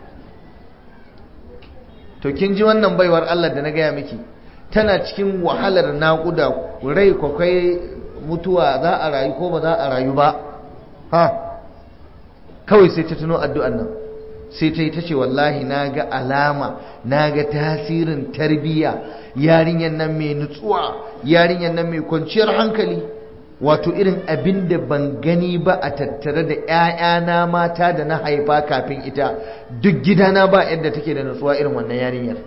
to kin ji wannan baiwar Allah da na gaya miki tana cikin wahalar naƙuda rai kwakwai mutuwa za a rayu ko ba za a rayu ba ha kawai sai ta tuno addu'an nan sai ta yi ta ce wallahi na ga alama na ga tasirin tarbiyya yarinyar nan mai nutsuwa yarinyar nan mai kwanciyar hankali wato irin abin da ban gani ba a tattare da 'ya'yana mata da na haifa kafin ita duk gidana ba yadda take da nutsuwa irin wannan yarinyar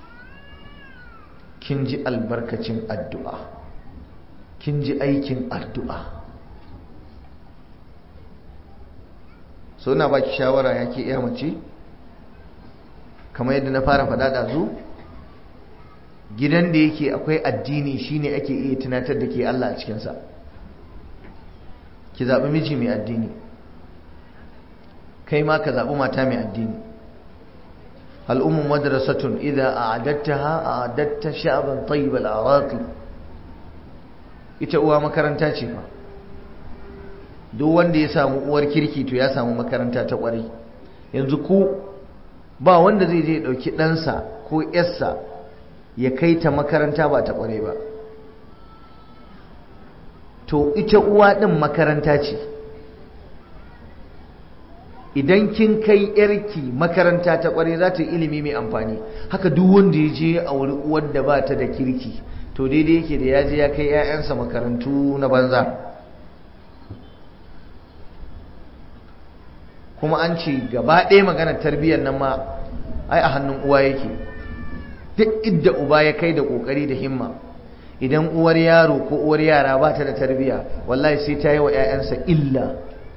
kin ji albarkacin addu'a kin ji aikin addu'a so na baki shawara yake iya mace kamar yadda na fara faɗa ɗazu gidan da yake akwai addini shine ake iya tunatar da ke Allah a cikinsa ki zaɓi miji mai addini kai ma ka zaɓi mata mai addini al'ummu madrasatun idza a'adattaha a'adatta sha'ban tayyib al-araqi ita uwa makaranta ce fa duk wanda ya samu uwar kirki to ya samu makaranta ta kwarai yanzu ku ba wanda zai je dauki ɗansa ko yarsa ya kai ta makaranta ba ta kwarai ba to ita uwa ɗin makaranta ce idan kin kai yarki makaranta ta kwarai za ta yi ilimi mai amfani haka duk wanda ya je a wuri uwar da ba ta da kirki to daidai yake da ya je ya kai 'ya'yansa makarantu na banza kuma an ce gaba ɗaya maganar tarbiyyar nan ma ai a hannun uwa yake duk idda uba ya kai da ƙoƙari da himma idan uwar yaro ko uwar yara ba ta da tarbiyya wallahi sai ta yi wa 'ya'yansa illa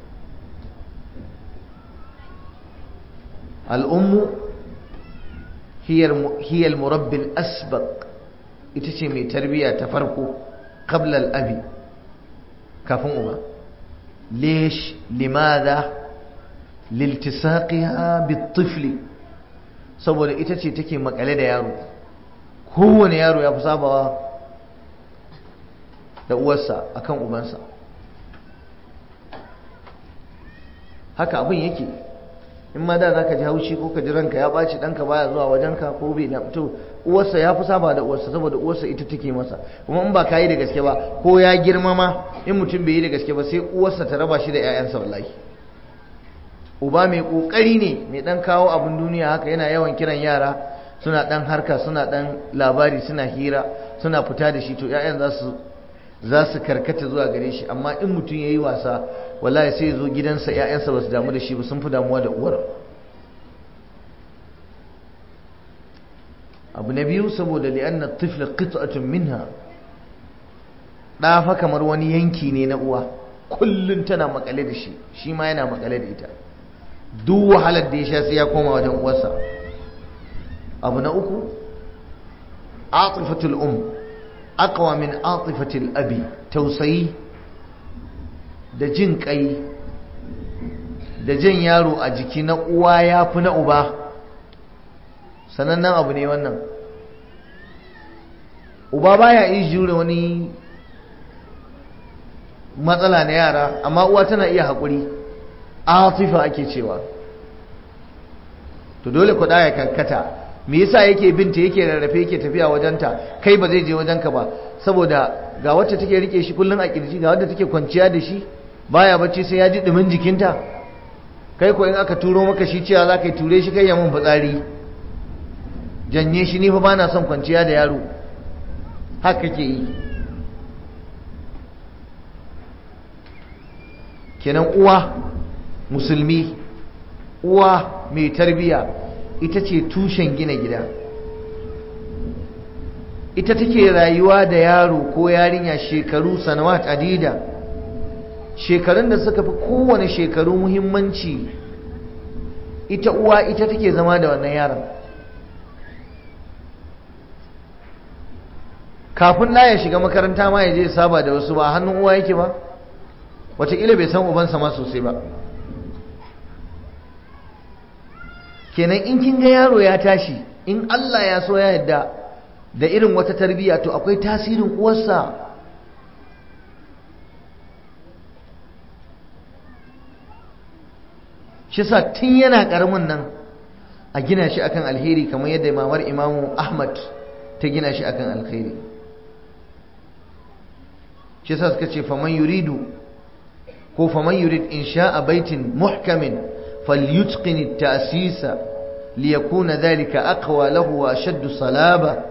al'ummu hiyar murabbin asbaq ita ce mai tarbiyya ta farko qabla al-abi kafin uba lesh limada liltisaqiha bitifli saboda ita ce take makale da yaro kowane yaro ya fi sabawa da uwarsa akan ubansa haka abin yake in ma da za ka ji haushi ko ka ji ranka ya ɓaci ɗanka baya zuwa wajenka ko bai na to uwarsa ya fi saba da uwarsa saboda uwarsa ita take masa kuma in ba ka yi da gaske ba ko ya girmama in mutum bai yi da gaske ba sai uwarsa ta raba shi da 'ya'yansa wallahi uba mai kokari ne mai dan kawo abin duniya haka yana yawan kiran yara suna dan harka suna dan labari suna hira suna fita da shi to 'ya'yan za su za su karkata zuwa gare shi amma in mutum ya yi wasa wallahi sai ya zo gidansa 'ya'yansa ba su damu da shi ba sun fi damuwa da uwar abu na biyu saboda li'anna tifla qit'atun minha ɗafa kamar wani yanki ne na uwa kullum tana makale da shi shi ma yana makale da ita duk wahalar da ya sha sai ya koma wajen uwarsa abu na uku atifatul um aqwa min atifatil abi tausayi da jin kai da jan yaro a jiki na uwa ya fi na uba sanannen abu ne wannan uba baya iya jure wani matsala na yara amma uwa tana iya haƙuri atifa ake cewa to dole ku ya karkata me yasa yake binta yake rarrafe yake tafiya wajenta kai ba zai je wajenka ba saboda ga wacce take rike shi kullun a kirji ga wadda take kwanciya da shi baya bacci sai ya ji dumin jikinta kai ko in aka turo maka shi cewa za ka yi ture shi kai ya mun fitsari janye shi ni fa bana son kwanciya da yaro haka kake yi kenan uwa musulmi uwa mai tarbiya ita ce tushen gina gida ita take rayuwa da yaro ko yarinya shekaru sanawat adida shekarun da suka fi kowane shekaru muhimmanci ita uwa ita take zama da wannan yaron kafin na ya shiga makaranta ma ya je saba da wasu ba hannun uwa yake ba wataƙila bai san ubansa ma sosai ba kenan in kin ga yaro ya tashi in Allah ya so ya yadda da irin wata tarbiyya to akwai tasirin uwarsa shi sa tun yana ƙaramin nan a gina shi akan alheri kamar yadda mamar imamu ahmad ta gina shi akan alheri shi sa suka ce faman yuridu ko faman yurid insha'a baitin muhkamin falyutqin at-ta'sisa liyakuna dhalika aqwa lahu wa ashaddu salaba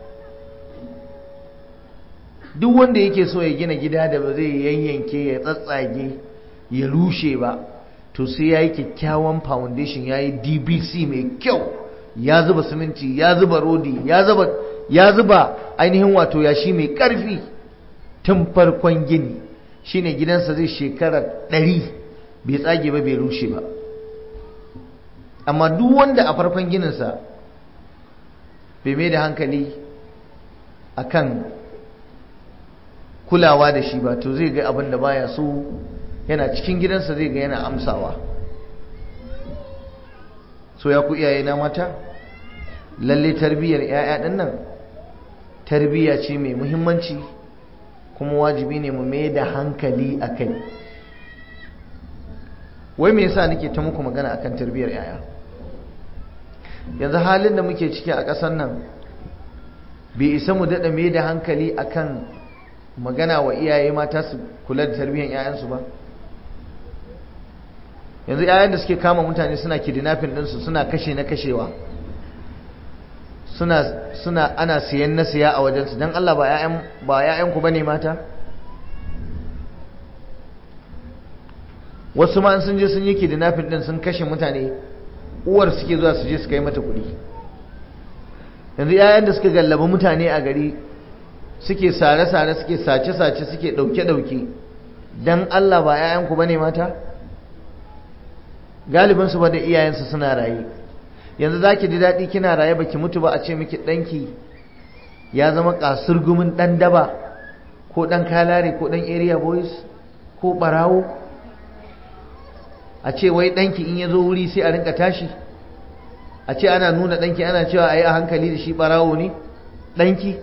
duk wanda yake so ya gina gida da ba zai yanyanke ya tsatsage ya rushe ba to sai yayi kyakkyawan foundation yayi DBC mai kyau ya zuba siminti ya zuba rodi ya zuba ya zuba ainihin wato yashi mai karfi tun farkon gini shine gidansa zai shekara ɗari bai tsage ba bai rushe ba amma duk wanda a farkon gininsa bai mai da hankali akan kulawa da shi ba to zai ga abin da baya so yana cikin gidansa zai ga yana amsawa so ya ku iyaye na mata lalle tarbiyyar 'ya'ya ɗin nan tarbiyya ce mai muhimmanci kuma wajibi ne mu mai da hankali a kai wai me yasa nake ta muku magana akan tarbiyyar 'ya'ya yanzu halin da muke ciki a ƙasar nan bai isa mu daɗa mai da hankali akan magana wa iyaye mata su kula da tarbiyyar 'ya'yansu ba yanzu 'ya'yan da suke kama mutane suna kidnapping ɗinsu suna kashe na kashewa suna suna ana siyan na siya a wajensu don Allah ba 'ya'yan ba 'ya'yanku bane mata wasu ma sun je sun yi kidnapping din sun kashe mutane uwar suke zuwa su je su kai mata kuɗi yanzu 'ya'yan da suka gallaba mutane a gari suke sare-sare suke sace-sace suke ɗauke-ɗauke don Allah ba 'ya'yanku ba ne mata galibinsu ba da iyayensu suna raye yanzu za ki ji daɗi kina raye ba ki mutu ba a ce miki ɗanki ya zama kasurgumin ɗan daba ko ɗan kalare ko ɗan area boys ko ɓarawo a ce wai ɗanki in ya zo wuri sai a rinka tashi a ce ana nuna ɗanki ana cewa a yi a hankali da shi ɓarawo ne ɗanki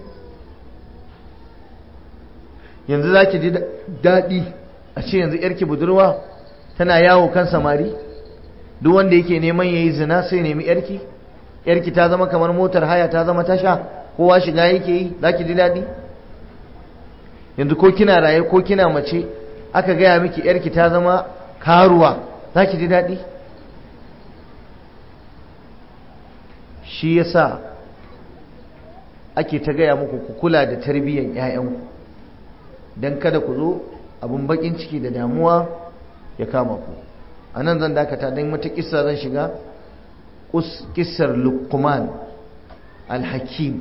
yanzu za ki ji daɗi a ce yanzu ‘yarki budurwa tana yawo kan samari duk wanda yake neman ya yi zina sai nemi ‘yarki ‘yarki ta zama kamar motar haya ta zama tasha kowa shiga yake yi za ki ji daɗi yanzu ko kina raye ko kina mace aka gaya miki ‘yarki ta zama karuwa za ki ji daɗi shi yasa ake ta gaya muku ku kula da tarbiyyar 'ya'yanku don kada ku zo abin bakin ciki da damuwa ya kama ku a nan zan dakata don wata kissa zan shiga kissar lukman alhakim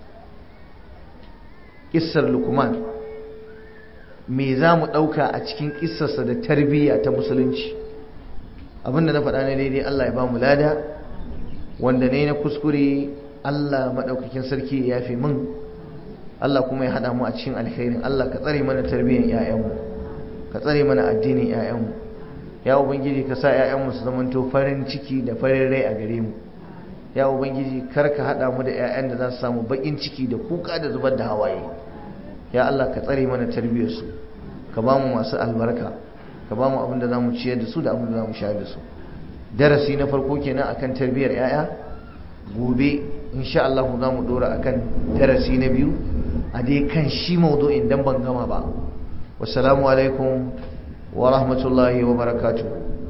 kissar lukman me za mu ɗauka a cikin kissarsa da tarbiyya ta musulunci abinda na faɗa na daidai Allah ya ba mu lada wanda ne na kuskure Allah maɗaukakin sarki ya fi min Allah kuma ya haɗa mu a cikin alkhairin Allah ka tsare mana tarbiyyar 'ya'yanmu ka tsare mana addinin 'ya'yanmu ya ubangiji ka sa 'ya'yanmu su zamanto farin ciki da farin rai a gare mu ya ubangiji kar ka haɗa mu da 'ya'yan da za su samu baƙin ciki da kuka da zubar da hawaye ya Allah ka tsare mana tarbiyyarsu ka ba mu masu albarka ka ba mu abin da za mu ciyar da su da abin da za mu shayar da su darasi na farko kenan akan tarbiyyar yaya gobe insha Allah za mu dora akan darasi na biyu a dai kan shi maudu'in dan ban gama ba wassalamu alaikum wa rahmatullahi wa barakatuh